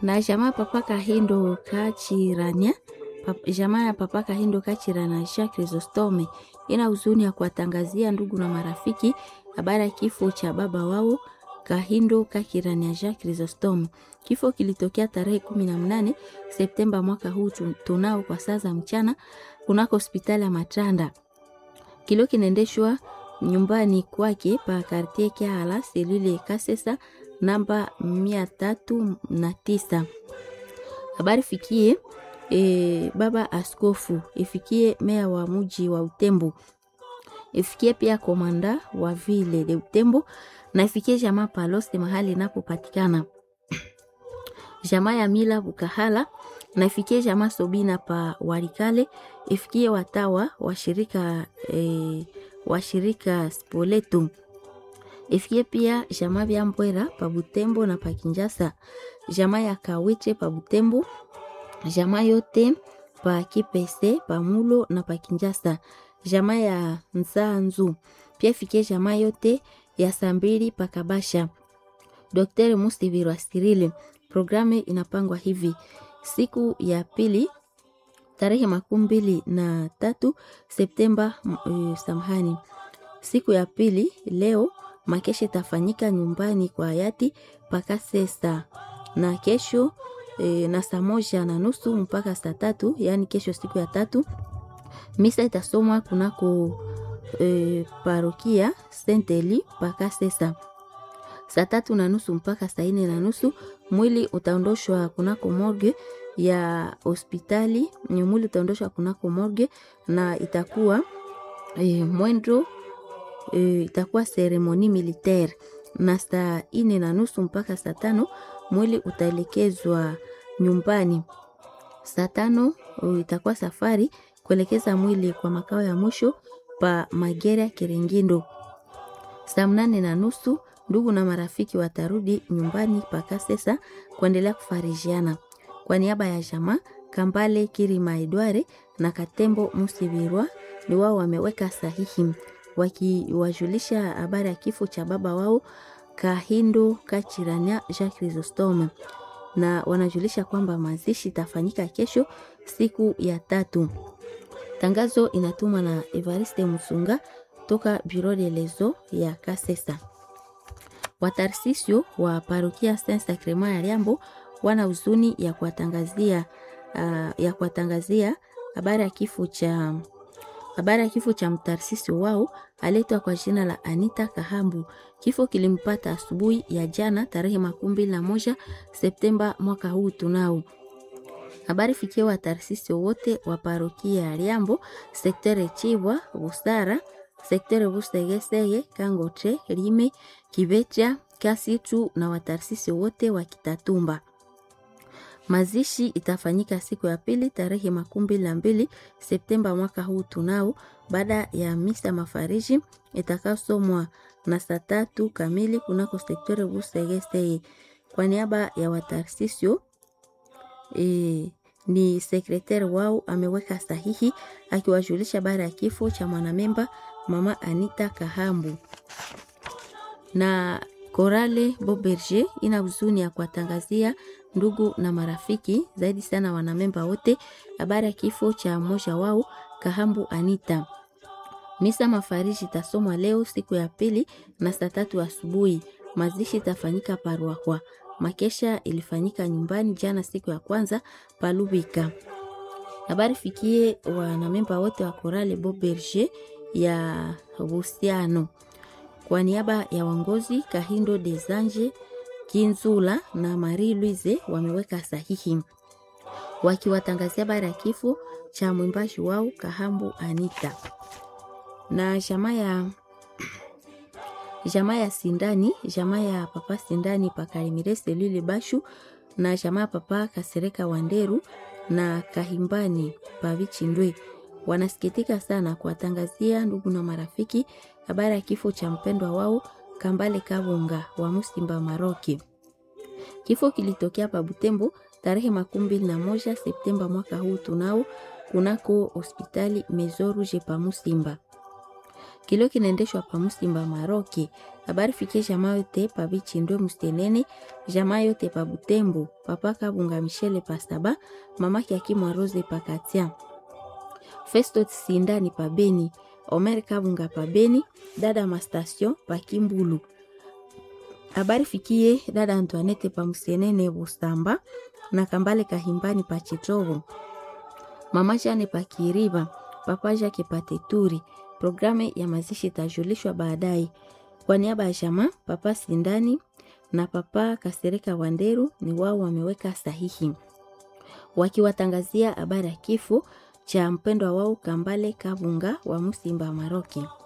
na jamaa papa Kahindo Kachirania pap, jamaa ya papa Kahindo Kachirana Jacques Chrysostome ina huzuni ya kuwatangazia ndugu na marafiki habari ya kifo cha baba wao Kahindo Kachirania Jacques Chrysostome. Kifo kilitokea tarehe kumi na mnane Septemba mwaka huu tunao kwa saa za mchana kunako hospitali ya Matanda. Kilio kinaendeshwa nyumbani kwake pa kartie Kiala selule Kasesa namba mia tatu na tisa. Habari fikie e, baba askofu ifikie meya wa muji wa Utembo ifikie pia komanda wa vile de Utembo na ifikie jamaa Palose mahali inapopatikana jamaa ya Mila Bukahala na ifikie jamaa Sobina pa Warikale ifikie watawa washirika e, washirika Spoleto ifikie pia jamaa vya Mbwera pa Butembo na pa Kinjasa, jamaa ya Kawiche pa Butembo, jamaa yote pa Kipese pa Mulo na pa Kinjasa, jamaa ya Nzanzu pia ifikie jamaa yote ya Sambiri pa Kabasha. Dr. Musivirwa Sirile, programu inapangwa hivi: siku ya pili tarehe makumi mbili na tatu Septemba. Uh, samahani, siku ya pili leo makesha itafanyika nyumbani kwa hayati mpaka sesa na kesho e, na saa moja na nusu mpaka saa tatu yaani kesho siku ya tatu misa itasomwa kunako e, parokia Senteli mpaka sesa saa tatu na nusu mpaka saa nne na nusu mwili utaondoshwa kunako morgue ya hospitali. Mwili utaondoshwa kunako morgue na itakuwa e, mwendo e, itakuwa seremoni militaire na saa ine na nusu mpaka saa tano mwili utaelekezwa nyumbani. Saa tano itakuwa safari kuelekeza mwili kwa makao ya mwisho pa Magera Kiringindo. Saa mnane na nusu ndugu na marafiki watarudi nyumbani paka sesa kuendelea kufarijiana. Kwa niaba ya jamaa Kambale Kirima Edware na Katembo Musibirwa ni wao wameweka sahihi wakiwajulisha habari ya kifo cha baba wao Kahindo Kachirania Jacques Chrysostome, na wanajulisha kwamba mazishi itafanyika kesho siku ya tatu. Tangazo inatumwa na Evariste Musunga toka Bureau de lezo ya Kasesa. Watarsisio wa parokia Saint Sacrement ya Liambo wana huzuni ya kuwatangazia uh, ya kuwatangazia habari ya kifo cha habari ya kifo cha mtarsisi wao aletwa kwa jina la Anita Kahambu. Kifo kilimpata asubuhi ya jana tarehe makumi mbili na moja Septemba mwaka huu tunao. Habari fikia watarsisi wote wa parokia ya Liambo, sektere Chibwa, Busara, sektere Busegesege, Kangote, Rime, Kibecha, Kasitu na watarsisi wote wa Kitatumba. Mazishi itafanyika siku ya pili tarehe makumi mbili na mbili Septemba mwaka huu tunao, baada ya misa mafariji itakayosomwa na saa tatu kamili kunako sektere Busegesege. Kwa niaba ya watarsisio e, ni sekretari wao ameweka sahihi akiwajulisha baada ya kifo cha mwanamemba mama Anita Kahambu na Korale Boberger ina huzuni ya kuwatangazia ndugu na marafiki zaidi sana wanamemba wote habari ya kifo cha mmoja wao Kahambu Anita. Misa mafariji itasomwa leo siku ya pili na saa tatu asubuhi. Mazishi itafanyika Parwakwa. Makesha ilifanyika nyumbani jana siku ya kwanza Palubika. Habari fikie wanamemba wote wa Korale Boberger ya Busiano kwa niaba ya wangozi Kahindo Desanje Kinzula na Marie Louise wameweka sahihi wakiwatangazia habari ya kifo cha mwimbaji wao Kahambu Anita na jamaa ya jamaa ya Sindani, jamaa ya papa Sindani Pakarimire Selile Bashu na jamaa ya papa Kasereka Wanderu na Kahimbani Pavichindwe wanasikitika sana kuwatangazia ndugu na marafiki habari ya kifo cha mpendwa wao Kambale Kabunga wa Musimba Maroki. Kifo kilitokea pa Butembo tarehe makumi mbili na moja Septemba mwaka huu tunao kunako hospitali Mezo Rouge pa Musimba. Kilio kinaendeshwa pa Musimba Maroki habari fikie jamaa yote pa Bichindwe Mustenene, jamaa yote pa Butembo, papa Kabunga Michele pa Saba, mama Kiakimwa Rose pa Katia, Festo Sindani pa Beni, Omer Kabunga pa Beni, dada Mastation pa Kimbulu. Habari fikie dada Antoinette pa Mustenene Bustamba na Kambale Kahimbani pa Chitovo, mama Jane pa Kiriba, papa Jake pa Teturi. Programu ya mazishi itajulishwa baadaye. Kwa niaba ya jamaa papa Sindani na papa Kasereka Wanderu ni wao wameweka sahihi wakiwatangazia habari ya kifo cha mpendwa wao Kambale Kabunga wa Musimba Maroke.